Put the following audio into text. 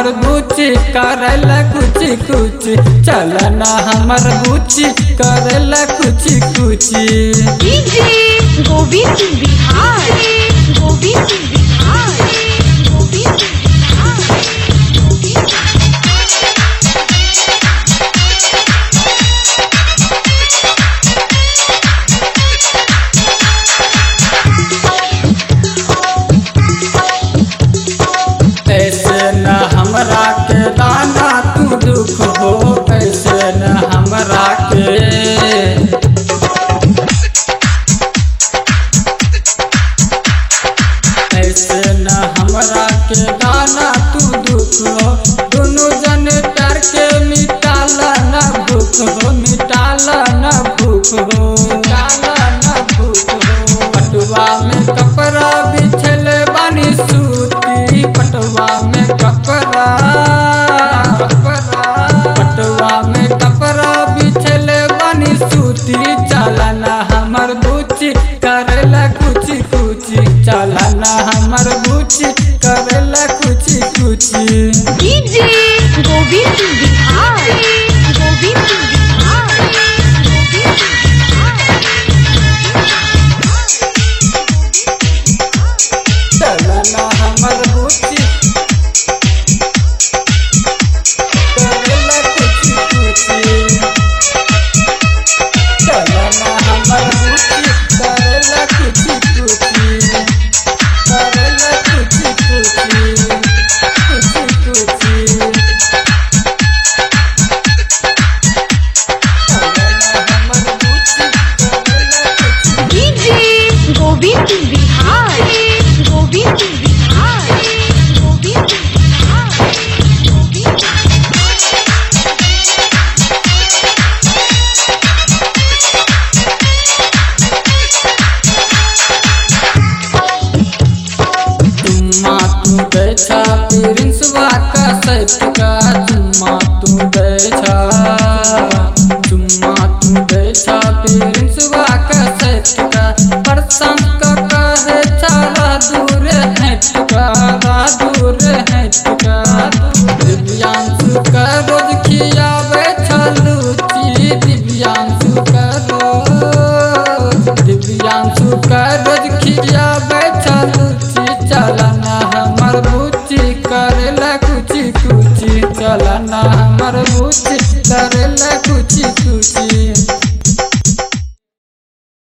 हमर बुची करेला कुछ कुछ चल ना हमर बुची करेला कुछ कुछ डीजे गोविंद बिहार गोविंद बिहार गोविंद बिहार ऐसे न हमरा के दाना तू दुख हो ऐसे न हमरा के ऐसे न हमरा के दाना तू दुख हो दोनों जन प्यार के मिटाला न भूख हो मिटाला न भूख हो मिटाला न भूख हो पटुआ में कपड़ा बिछल बानी सूती पटुआ में कपड़ा पटुआ में कपड़ा बिछल बानी सूती चलना हमर बुची करेला कुछ कुछ चलना हमर बुची करेला कुछ कुछ डीजे गोविंद बिहार गोविंद बिहार गोविंद चलना हमर बुची करेला कुछ कुछ चलना हमर बुची करेला कुछ कुछ करेला कुछ कुछ कुछ कुछ चलना हमर बुची करेला कुछ डीजे गोविंद बिहार गोविंद बिहार गोविंद बिहार गोविंद चुम्मा तू बैठा प्रिंसवा का सैफ का चुम्मा तू बैठा चुम्मा तू बैठा प्रिंसवा का सैफ का परसम का कहे चला दूर